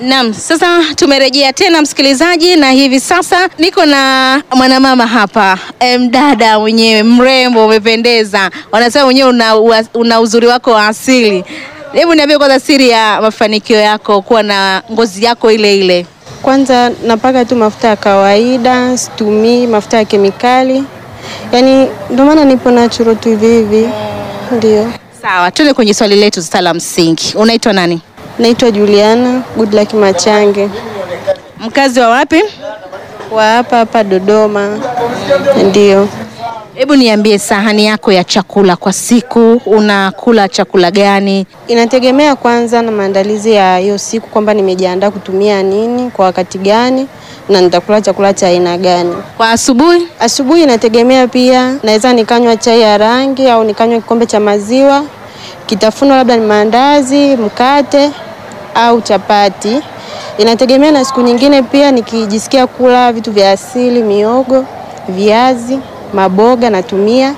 Naam, sasa tumerejea tena msikilizaji, na hivi sasa niko na mwanamama hapa, mdada mwenyewe mrembo, umependeza, wanasema mwenyewe una, una uzuri wako wa asili. Hebu niambie kwanza siri ya mafanikio yako kuwa na ngozi yako ile ile. Kwanza napaka tu mafuta ya kawaida, situmii mafuta ya kemikali, yaani ndio maana nipo natural tu hivi hivi. Ndio. Sawa, tuende kwenye swali letu sasa la msingi. Unaitwa nani? Naitwa Juliana Goodluck Machange Mkazi wa wapi? wa hapa hapa Dodoma. Ndio. Hebu niambie sahani yako ya chakula kwa siku, unakula chakula gani? Inategemea kwanza na maandalizi ya hiyo siku kwamba nimejiandaa kutumia nini kwa wakati gani na nitakula chakula cha aina gani. Kwa asubuhi Asubuhi inategemea pia, naweza nikanywa chai ya rangi au nikanywa kikombe cha maziwa. Kitafuno labda ni maandazi, mkate au chapati. Inategemea na siku nyingine pia, nikijisikia kula vitu vya asili, miogo, viazi, maboga natumia,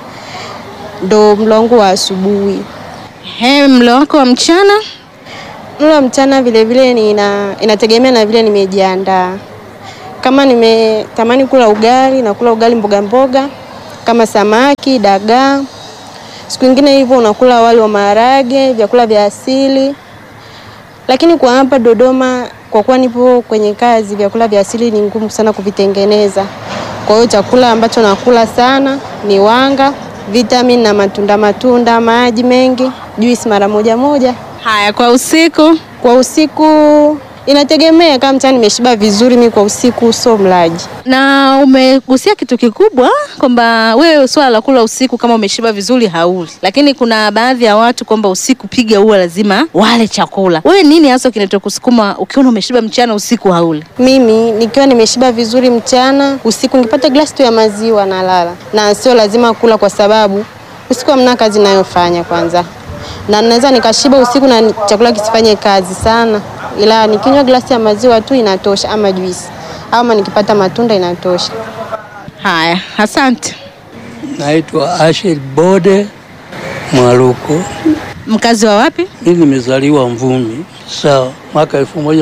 ndo mlo wangu wa asubuhi. he, mlo wako wa mchana Mlo wa mchana vile vile nina, inategemea na vile nimejiandaa. Kama nimetamani kula ugali na kula ugali mboga mboga kama samaki, dagaa. Siku nyingine hivyo unakula wali wa maharage, vyakula vya asili. Lakini kwa hapa Dodoma, kwa kuwa nipo kwenye kazi, vyakula vya asili ni ngumu sana kuvitengeneza. Kwa hiyo chakula ambacho nakula sana ni wanga, vitamin na matunda matunda, maji mengi, juisi mara moja moja. haya, kwa usiku Kwa usiku inategemea, kama mchana nimeshiba vizuri, mi kwa usiku sio mlaji. na umegusia kitu kikubwa kwamba wewe swala la kula usiku kama umeshiba vizuri hauli, lakini kuna baadhi ya watu kwamba usiku piga huwa lazima wale chakula. Wewe nini hasa kinachokusukuma ukiona umeshiba mchana usiku hauli? Mimi nikiwa nimeshiba vizuri mchana, usiku nikipata glasi tu ya maziwa nalala, na sio lazima kula, kwa sababu usiku hamna kazi nayofanya kwanza, na naweza nikashiba usiku na ni- chakula kisifanye kazi sana, ila nikinywa glasi ya maziwa tu inatosha, ama juisi, ama nikipata matunda inatosha. Haya, asante. Naitwa Ashir Bode Mwaluko. Mkazi wa wapi? Mimi nimezaliwa Mvumi, sawa, mwaka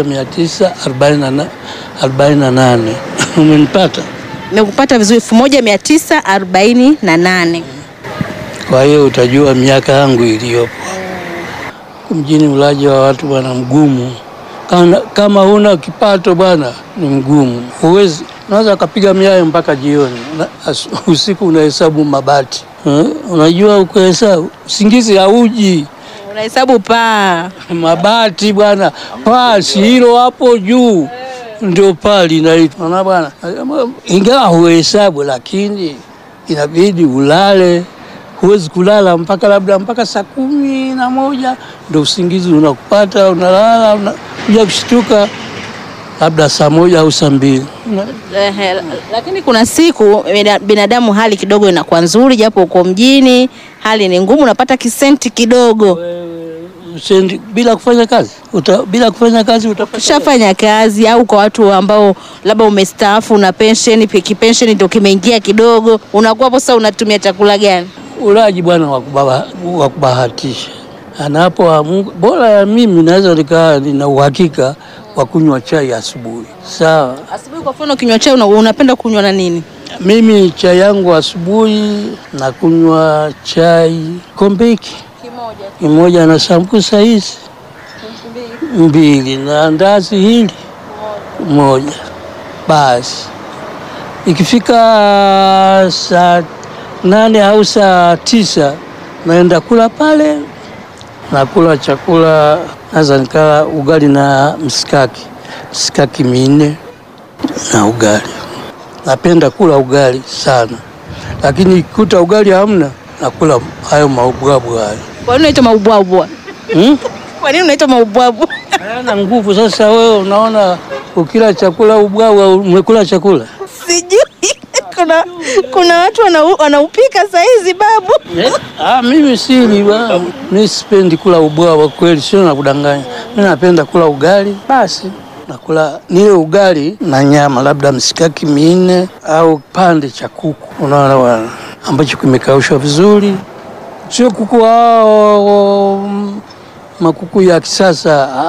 1948. Umenipata? Nimekupata vizuri, elfu moja mia tisa arobaini na nane. Kwa hiyo utajua miaka yangu iliyopo. Mjini ulaji wa watu bwana mgumu. Kama, kama huna kipato bwana ni mgumu, huwezi unaweza ukapiga miayo mpaka jioni na, as, usiku unahesabu mabati eh, unajua ukuhesabu usingizi hauji Unahesabu paa. mabati bwana, pasi hilo hapo juu ndio paa linaitwa na bwana, ingawa huhesabu, lakini inabidi ulale. Huwezi kulala mpaka labda mpaka saa kumi na moja ndio usingizi unakupata, unalala unakuja kushtuka labda saa moja au saa mbili. Ehe, lakini kuna siku bina- binadamu hali kidogo inakuwa nzuri, japo uko mjini hali ni ngumu, unapata kisenti kidogo. Usendi bila kufanya kazi uta, bila kufanya kazi utapata Ushafanya kazi au kwa watu ambao labda umestaafu na pensheni, kipensheni ndio kimeingia kidogo, unakuwa hapo sasa, unatumia chakula gani? ulaji bwana wa kubaba- wa kubahatisha anapoamka. Bora ya mimi naweza nikaa nina uhakika wa kunywa chai asubuhi, sawa. Asubuhi kwa mfano, kinywa chai una- unapenda kunywa na nini? Mimi chai yangu asubuhi na kunywa chai kombe hiki kimoja na sambusa hizi mbili na andazi hili moja, basi ikifika saa nane au saa tisa naenda kula pale, nakula chakula, naweza nikala ugali na msikaki, msikaki minne na ugali. Napenda kula ugali sana, lakini kuta ugali hamna, nakula hayo maubwabwa hayo Kwa nini unaitwa maubwabwa? hmm? Kwa nini unaitwa maubwabwa? hayana nguvu. Sasa wewe unaona ukila chakula ubwabwa, umekula chakula Sijui kuna kuna watu wanau- wanaupika saa hizi babu. Eh, Ah, mimi sili bwana. Mimi sipendi kula ubwabwa kweli, sio na kudanganya. Mimi napenda kula ugali basi. Nakula nile ugali na nyama, labda msikaki minne au pande cha kuku, unaona bwana, ambacho kimekaushwa vizuri, sio kuku hao mm, makuku ya kisasa. Ah,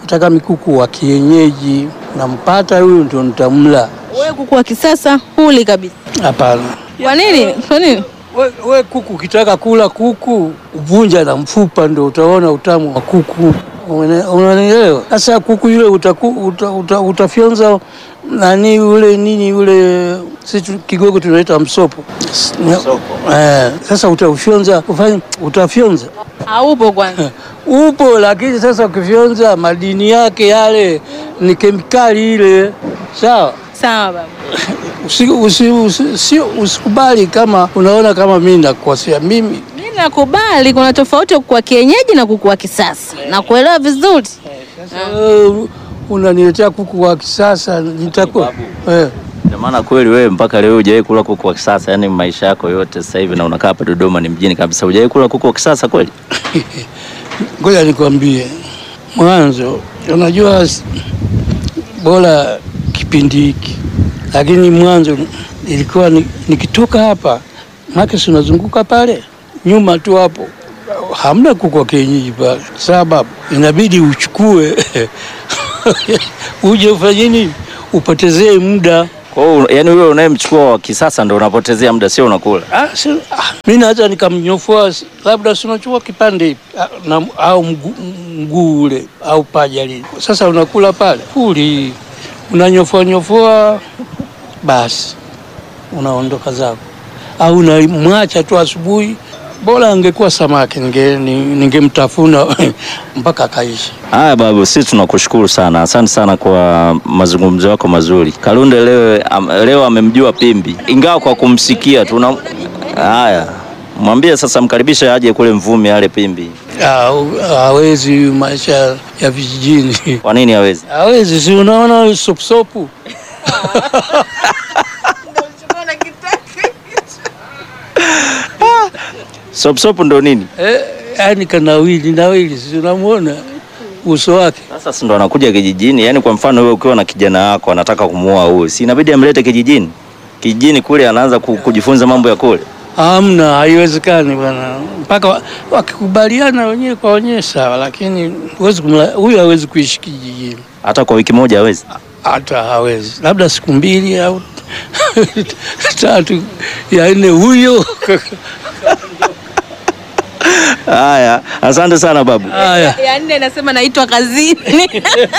nataka mikuku wa kienyeji, nampata huyu ndio nitamla. Wewe kuku wa kisasa huli kabisa. Hapana. Kwa nini? Kwa nini? We, we kuku ukitaka kula kuku vunja na mfupa ndio utaona utamu wa kuku. Une- Unanielewa? Sasa kuku yule utaku, uta, uta, utafyonza nani ule nini ule sisi tu- Kigogo tunaita msopo. Msopo. Eh, sasa utaufyonza ufanye utafyonza Haupo kwanza. upo, lakini sasa ukifyonza madini yake yale ni kemikali ile, sawa Sawa baba. usi, usi, usi, sio usikubali kama unaona kama mimi nakukosea mimi Mimi nakubali kuna tofauti ya kuku wa kienyeji na kuku wa kisasa. Nakuelewa vizuri. Sasa wewe unaniletea kuku wa kisasa nitakuwa eh. Ndio maana kweli wewe mpaka leo hujawahi kula kuku wa kisasa, yani maisha yako yote sasa hivi na unakaa hapa Dodoma ni mjini kabisa, hujawahi kula kuku wa kisasa kweli? Ngoja nikwambie, mwanzo unajua s- bora kipindi hiki, lakini mwanzo ilikuwa ni- nikitoka hapa make si unazunguka pale nyuma tu hapo, hamna kuku wa kienyeji pale, sababu inabidi uchukue uje ufanye nini, upotezee muda Kwa hiyo yani wewe unayemchukua wa kisasa ndio unapotezea muda, sio unakula. Ah, si, ah, mi naweza nikamnyofoa si- labda sinachukua kipande hivi ah, na, au mguu mguu ule au paja lile. Sasa unakula pale fuli, unanyofoa nyofoa, basi unaondoka zako, au unamwacha tu asubuhi. Bora angekuwa samaki ninge- ni- ningemtafuna mpaka akaisha. Haya babu, sisi tunakushukuru sana, asante sana kwa mazungumzo yako mazuri. Kalunde leo, am, leo amemjua Pimbi, ingawa kwa kumsikia tu. na- Haya, mwambie sasa, mkaribishe aje kule Mvumi ale Pimbi. Ah, Hawezi maisha ya vijijini, Kwa nini hawezi? hawezi. Si unaona sopusopu Sopsop ndo nini? Eh, yani kanawili nawili, si unamwona uso wake. Sasa si ndo anakuja kijijini. Yaani kwa mfano wewe ukiwa na kijana wako anataka kumuoa huyu, si inabidi amlete kijijini? Kijijini kule anaanza ku- kujifunza mambo ya kule. Hamna, haiwezekani bwana, mpaka wa- wakikubaliana wenyewe kwa wenyewe sawa, lakini huwezi kumla- huyu hawezi kuishi kijijini, Hata kwa wiki moja hawezi. hata hawezi, labda siku mbili au tatu ya nne huyo. Haya, asante sana babu. Haya, Ya nne nasema naitwa kazini.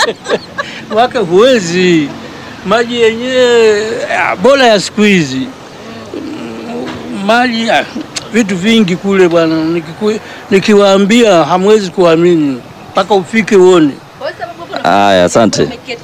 wake huwezi, maji yenyewe ah, bora ya siku hizi Mm, maji ah, vitu vingi kule bwana, nikiku- nikiwaambia hamwezi kuamini mpaka ufike uone. Haya, asante.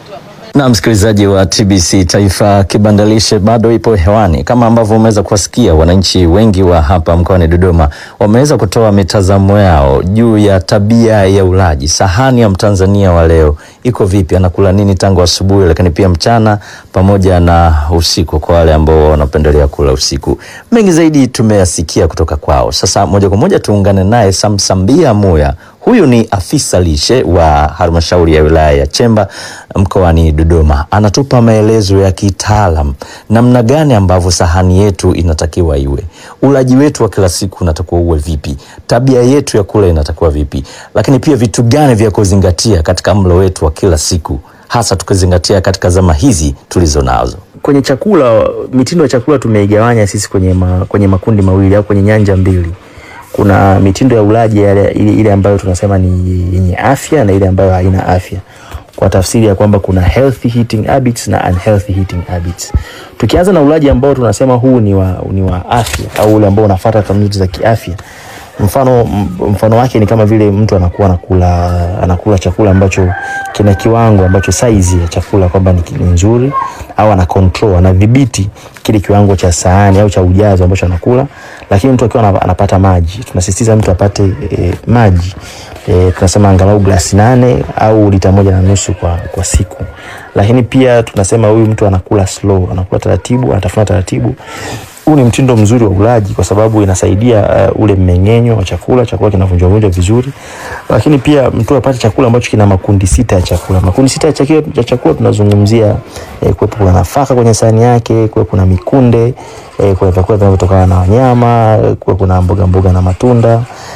Na msikilizaji wa TBC Taifa, kibandalishe bado ipo hewani. Kama ambavyo umeweza kuwasikia, wananchi wengi wa hapa mkoani Dodoma wameweza kutoa mitazamo yao juu ya tabia ya ulaji. Sahani ya Mtanzania wa leo iko vipi? Anakula nini tangu asubuhi, lakini pia mchana pamoja na usiku, kwa wale ambao wanapendelea kula usiku. Mengi zaidi tumeyasikia kutoka kwao. Sasa moja kwa moja tuungane naye Samsambia Muya. Huyu ni afisa lishe wa halmashauri ya wilaya ya Chemba mkoani Dodoma. Anatupa maelezo ya kitaalam namna gani ambavyo sahani yetu inatakiwa iwe, ulaji wetu wa kila siku unatakiwa uwe vipi, tabia yetu ya kula inatakiwa vipi, lakini pia vitu gani vya kuzingatia katika mlo wetu wa kila siku, hasa tukizingatia katika zama hizi tulizo nazo. kwenye chakula mitindo ya chakula tumeigawanya sisi kwenye, ma, kwenye makundi mawili au kwenye nyanja mbili kuna mitindo ya ulaji yale- ile, ile ambayo tunasema ni yenye afya na ile ambayo haina afya kwa tafsiri ya kwamba kuna healthy eating habits na unhealthy eating habits tukianza na ulaji ambao tunasema huu ni wa, ni wa afya au ule ambao unafuata kanuni za kiafya mfano m- mfano wake ni kama vile mtu anakuwa anakula anakula chakula ambacho kina kiwango ambacho saizi ya chakula kwamba ni, ni nzuri au ana control anadhibiti kile kiwango cha sahani au cha ujazo ambacho anakula lakini mtu akiwa ana- anapata maji tunasisitiza mtu apate e, maji e, tunasema angalau glasi nane au lita moja na nusu kwa, kwa siku lakini pia tunasema huyu mtu anakula slow anakula taratibu anatafuna taratibu huu ni mtindo mzuri wa ulaji kwa sababu inasaidia uh, ule mmeng'enyo wa chakula, chakula kinavunjwa vunjwa vizuri, lakini pia mtu apate chakula ambacho kina makundi sita ya chakula. Makundi sita ya chakula, ya chakula tunazungumzia eh, kuwepo kuna nafaka kwenye sahani yake, kuwe kuna mikunde eh, kuna vyakula vinavyotokana na wanyama, kuwe kuna mboga mboga na matunda,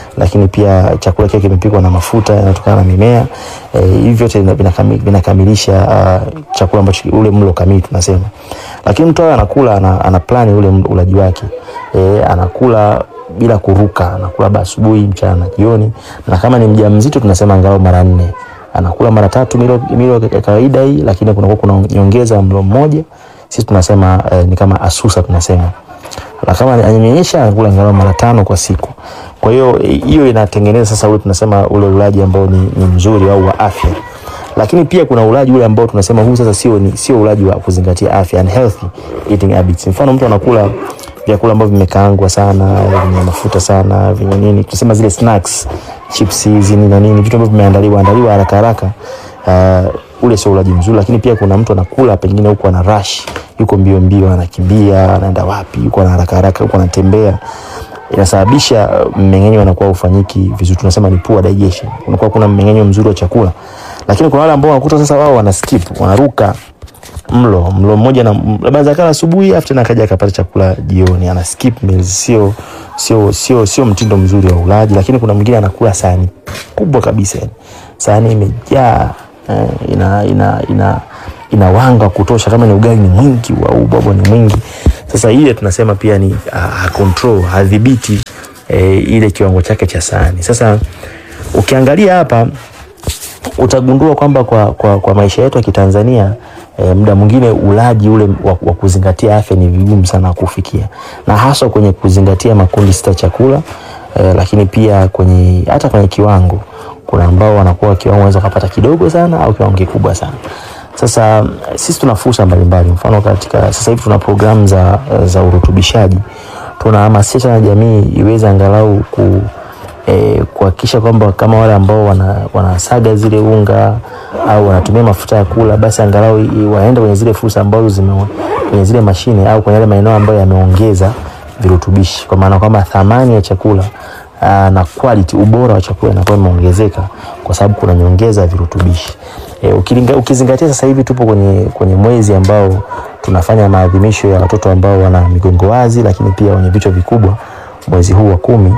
lakini pia chakula kile kimepikwa na mafuta yanayotokana na mimea e, hivi vyote vina- vinakami- vinakamilisha uh, chakula ambacho ule mlo kamili tunasema. Lakini mtu awe anakula ana, ana plani ule mlo- ulaji wake e, anakula bila kuruka, anakula labda asubuhi, mchana, jioni, na kama ni mjamzito tunasema angalau mara nne anakula mara tatu milo, milo ya kawaida hii, lakini kunakuwa kuna nyongeza ya mlo mmoja, sisi tunasema eh, ni kama asusa tunasema na kama ananyonyesha anakula angalau mara tano kwa siku. Kwa hiyo eh, hiyo inatengeneza sasa ule tunasema ule ulaji ambao ni, ni mzuri au wa afya. Lakini pia kuna ulaji ule ambao tunasema huu sasa sio ni sio ulaji wa kuzingatia afya and healthy eating habits. Mfano mtu anakula vyakula ambavyo vimekaangwa sana, vyenye mafuta sana, vyenye nini, tunasema zile snacks, chips hizi nini na nini, vitu ambavyo vimeandaliwa andaliwa haraka haraka. Uh, ule sio ulaji mzuri, lakini pia kuna mtu anakula pengine huko ana rush, yuko mbio mbio, anakimbia, anaenda wapi, yuko na haraka haraka, yuko anatembea inasababisha uh, mmeng'enyo unakuwa ufanyiki vizuri, tunasema ni poor digestion, unakuwa kuna mmeng'enyo mzuri wa chakula. Lakini kuna wale ambao wanakuta sasa wao wana skip, wanaruka mlo mlo mmoja na labda zakala asubuhi afu tena akaja akapata chakula jioni, ana skip meals. Sio sio sio sio mtindo mzuri wa ulaji. Lakini kuna mwingine anakula sahani kubwa kabisa, yani sahani imejaa eh, ina ina ina ina wanga wa kutosha, kama ni ugali ni mwingi au ubwabwa ni mwingi. Sasa ile tunasema pia ni uh, control hadhibiti eh, ile kiwango chake cha sahani. Sasa ukiangalia hapa utagundua kwamba kwa, kwa, kwa maisha yetu ya Kitanzania e, muda mwingine ulaji ule wa, wa kuzingatia afya ni vigumu sana kufikia, na haswa kwenye kuzingatia makundi sita chakula e, lakini pia kwenye hata kwenye kiwango, kuna ambao wanakuwa kiwango wanaweza kupata kidogo sana au kiwango kikubwa sana. Sasa sisi tuna fursa mbalimbali, mfano katika sasa hivi tuna programu za, za urutubishaji, tunahamasisha na jamii iweze angalau ku eh, kuhakikisha kwamba kama wale ambao wana, wanasaga zile unga au wanatumia mafuta ya kula, basi angalau i- waende kwenye zile fursa ambazo zime kwenye zile mashine au kwenye yale maeneo ambayo yameongeza virutubishi, kwa maana kwamba thamani ya chakula aa, na quality, ubora wa chakula inakuwa imeongezeka kwa sababu kuna nyongeza ya virutubishi. E, ukilinga, ukizingatia sasa hivi tupo kwenye, kwenye mwezi ambao tunafanya maadhimisho ya watoto ambao wana migongo wazi, lakini pia wenye vichwa vikubwa mwezi huu wa kumi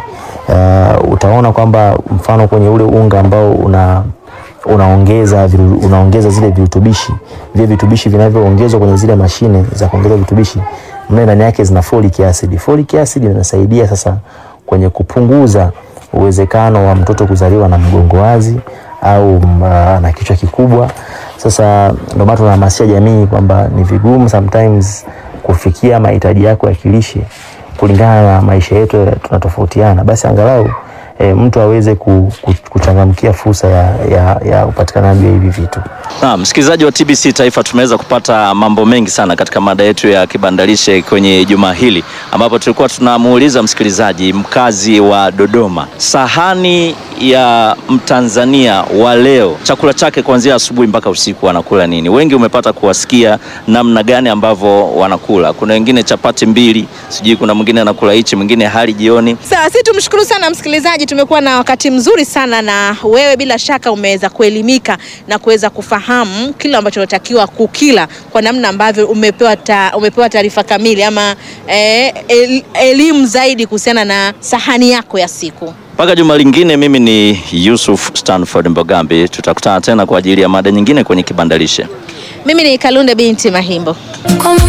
uh, utaona kwamba mfano kwenye ule unga ambao una unaongeza viru, unaongeza zile virutubishi vile virutubishi vinavyoongezwa kwenye zile mashine za kuongeza virutubishi mle ndani yake zina folic acid. Folic acid inasaidia sasa kwenye kupunguza uwezekano wa mtoto kuzaliwa na mgongo wazi au uh, na kichwa kikubwa. Sasa ndio maana tunahamasisha jamii kwamba ni vigumu sometimes kufikia mahitaji yako ya kilishe kulingana na maisha yetu tunatofautiana, basi angalau e, mtu aweze ku, ku, kuchangamkia fursa ya, ya, ya upatikanaji wa hivi vitu. Na msikilizaji wa TBC Taifa, tumeweza kupata mambo mengi sana katika mada yetu ya kibandalishe kwenye juma hili, ambapo tulikuwa tunamuuliza msikilizaji mkazi wa Dodoma, sahani ya Mtanzania wa leo, chakula chake kuanzia asubuhi mpaka usiku anakula nini? Wengi umepata kuwasikia namna gani ambavyo wanakula. Kuna wengine chapati mbili, sijui kuna mwingine anakula hichi, mwingine hali jioni. Sawa, si tumshukuru sana msikilizaji, tumekuwa na wakati mzuri sana na wewe, bila shaka umeweza kuelimika na kuweza kufahamu kile ambacho unatakiwa kukila kwa namna ambavyo umepewa ta, umepewa taarifa kamili ama eh, el, elimu zaidi kuhusiana na sahani yako ya siku. Mpaka juma lingine, mimi ni Yusuf Stanford Mbogambi, tutakutana tena kwa ajili ya mada nyingine kwenye kibandalishe. Mimi ni Kalunde binti Mahimbo. Kwa